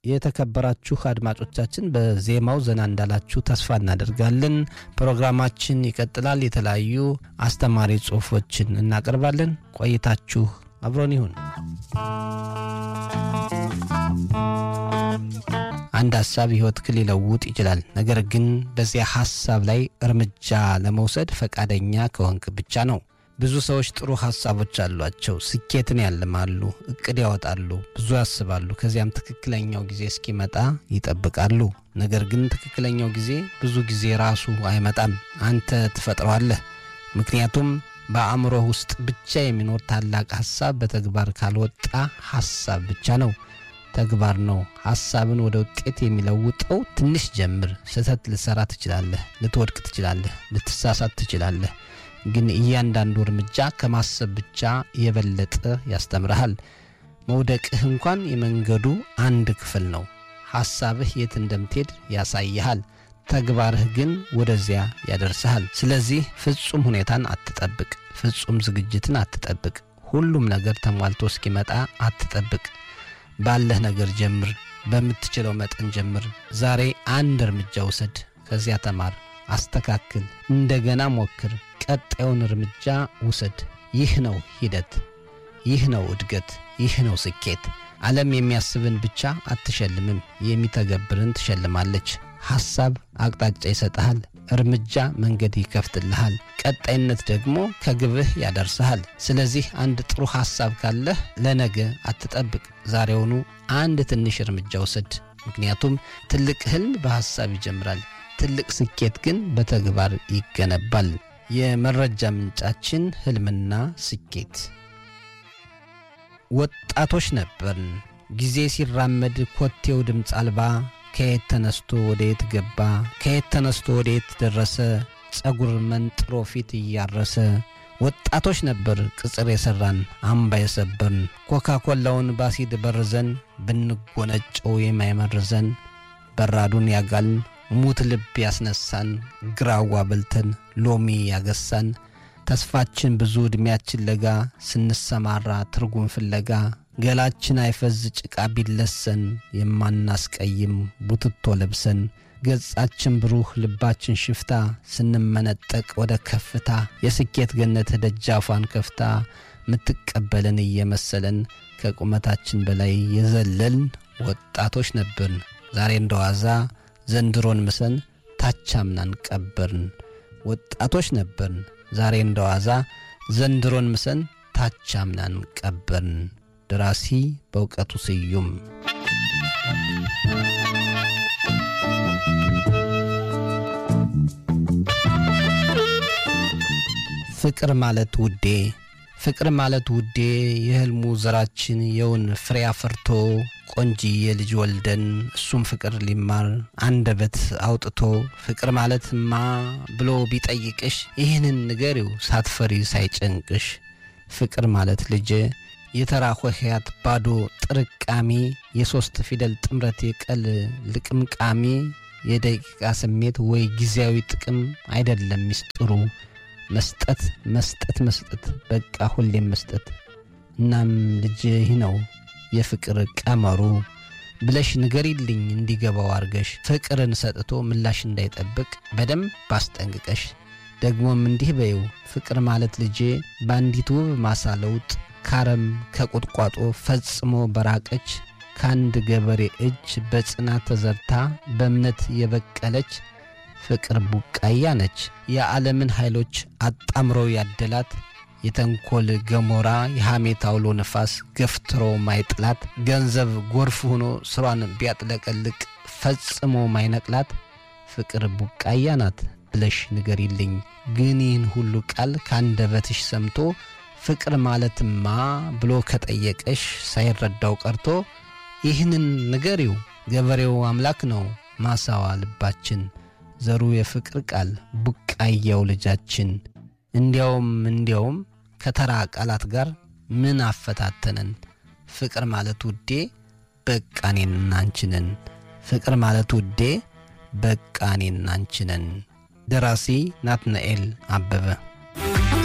የተከበራችሁ አድማጮቻችን በዜማው ዘና እንዳላችሁ ተስፋ እናደርጋለን። ፕሮግራማችን ይቀጥላል። የተለያዩ አስተማሪ ጽሑፎችን እናቀርባለን። ቆይታችሁ አብሮን ይሁን። አንድ ሀሳብ ሕይወትክን ሊለውጥ ይችላል። ነገር ግን በዚያ ሀሳብ ላይ እርምጃ ለመውሰድ ፈቃደኛ ከሆንክ ብቻ ነው። ብዙ ሰዎች ጥሩ ሀሳቦች አሏቸው። ስኬትን ያልማሉ፣ እቅድ ያወጣሉ፣ ብዙ ያስባሉ። ከዚያም ትክክለኛው ጊዜ እስኪመጣ ይጠብቃሉ። ነገር ግን ትክክለኛው ጊዜ ብዙ ጊዜ ራሱ አይመጣም፣ አንተ ትፈጥረዋለህ። ምክንያቱም በአእምሮህ ውስጥ ብቻ የሚኖር ታላቅ ሀሳብ በተግባር ካልወጣ ሀሳብ ብቻ ነው፣ ተግባር ነው። ሀሳብን ወደ ውጤት የሚለውጠው ትንሽ ጀምር። ስህተት ልትሰራ ትችላለህ፣ ልትወድቅ ትችላለህ፣ ልትሳሳት ትችላለህ። ግን እያንዳንዱ እርምጃ ከማሰብ ብቻ የበለጠ ያስተምርሃል። መውደቅህ እንኳን የመንገዱ አንድ ክፍል ነው። ሐሳብህ የት እንደምትሄድ ያሳይሃል። ተግባርህ ግን ወደዚያ ያደርስሃል። ስለዚህ ፍጹም ሁኔታን አትጠብቅ። ፍጹም ዝግጅትን አትጠብቅ። ሁሉም ነገር ተሟልቶ እስኪመጣ አትጠብቅ። ባለህ ነገር ጀምር። በምትችለው መጠን ጀምር። ዛሬ አንድ እርምጃ ውሰድ። ከዚያ ተማር፣ አስተካክል፣ እንደገና ሞክር። ቀጣዩን እርምጃ ውሰድ። ይህ ነው ሂደት፣ ይህ ነው እድገት፣ ይህ ነው ስኬት። ዓለም የሚያስብን ብቻ አትሸልምም፣ የሚተገብርን ትሸልማለች። ሐሳብ አቅጣጫ ይሰጥሃል፣ እርምጃ መንገድ ይከፍትልሃል፣ ቀጣይነት ደግሞ ከግብህ ያደርስሃል። ስለዚህ አንድ ጥሩ ሐሳብ ካለህ ለነገ አትጠብቅ፣ ዛሬውኑ አንድ ትንሽ እርምጃ ውሰድ። ምክንያቱም ትልቅ ሕልም በሐሳብ ይጀምራል፣ ትልቅ ስኬት ግን በተግባር ይገነባል። የመረጃ ምንጫችን ሕልምና ስኬት። ወጣቶች ነበርን። ጊዜ ሲራመድ ኮቴው ድምፅ አልባ ከየት ተነስቶ ወደ የት ገባ፣ ከየት ተነስቶ ወደ የት ደረሰ፣ ጸጉር መንጥሮ ፊት እያረሰ ወጣቶች ነበር ቅጽር የሠራን አምባ የሰበርን ኮካኮላውን ባሲድ በርዘን ብንጎነጨው የማይመርዘን በራዱን ያጋልን ሙት ልብ ያስነሳን ግራዋ በልተን ሎሚ ያገሳን ተስፋችን ብዙ ዕድሜያችን ለጋ ስንሰማራ ትርጉም ፍለጋ ገላችን አይፈዝ ጭቃ ቢለሰን የማናስቀይም ቡትቶ ለብሰን ገጻችን ብሩህ ልባችን ሽፍታ ስንመነጠቅ ወደ ከፍታ የስኬት ገነት ደጃፏን ከፍታ ምትቀበለን እየመሰለን ከቁመታችን በላይ የዘለልን ወጣቶች ነበርን። ዛሬ እንደዋዛ ዘንድሮን ምሰን ታቻምናን ቀበርን። ወጣቶች ነበርን። ዛሬ እንደዋዛ ዘንድሮን ምሰን ታቻምናን ቀበርን። ደራሲ በእውቀቱ ስዩም። ፍቅር ማለት ውዴ ፍቅር ማለት ውዴ የሕልሙ ዘራችን የውን ፍሬ አፍርቶ ቆንጂዬ ልጅ ወልደን እሱም ፍቅር ሊማር አንደበት አውጥቶ ፍቅር ማለትማ ብሎ ቢጠይቅሽ ይህንን ንገሪው ሳትፈሪ ሳይጨንቅሽ። ፍቅር ማለት ልጄ የተራ ሆሄያት ባዶ ጥርቃሚ የሦስት ፊደል ጥምረት የቀል ልቅምቃሚ የደቂቃ ስሜት ወይ ጊዜያዊ ጥቅም አይደለም ሚስጥሩ መስጠት መስጠት መስጠት በቃ ሁሌም መስጠት። እናም ልጅ ይህ ነው የፍቅር ቀመሩ ብለሽ ንገሪልኝ እንዲገባው አርገሽ ፍቅርን ሰጥቶ ምላሽ እንዳይጠብቅ በደንብ አስጠንቅቀሽ። ደግሞም እንዲህ በይው ፍቅር ማለት ልጄ በአንዲት ውብ ማሳ ለውጥ ካረም ከቁጥቋጦ ፈጽሞ በራቀች ከአንድ ገበሬ እጅ በጽናት ተዘርታ በእምነት የበቀለች ፍቅር ቡቃያ ነች። የዓለምን ኃይሎች አጣምሮ ያደላት የተንኮል ገሞራ የሐሜት አውሎ ነፋስ ገፍትሮ ማይጥላት ገንዘብ ጎርፍ ሆኖ ስሯን ቢያጥለቀልቅ ፈጽሞ ማይነቅላት ፍቅር ቡቃያ ናት ብለሽ ንገሪልኝ። ግን ይህን ሁሉ ቃል ካንደበትሽ ሰምቶ ፍቅር ማለትማ ብሎ ከጠየቀሽ ሳይረዳው ቀርቶ ይህንን ንገሪው ገበሬው አምላክ ነው ማሳዋ ልባችን ዘሩ የፍቅር ቃል ቡቃያው ልጃችን። እንዲያውም እንዲያውም ከተራ ቃላት ጋር ምን አፈታተነን? ፍቅር ማለት ውዴ በቃ እኔና አንቺ ነን። ፍቅር ማለት ውዴ በቃ እኔና አንቺ ነን። ደራሲ ናትናኤል አበበ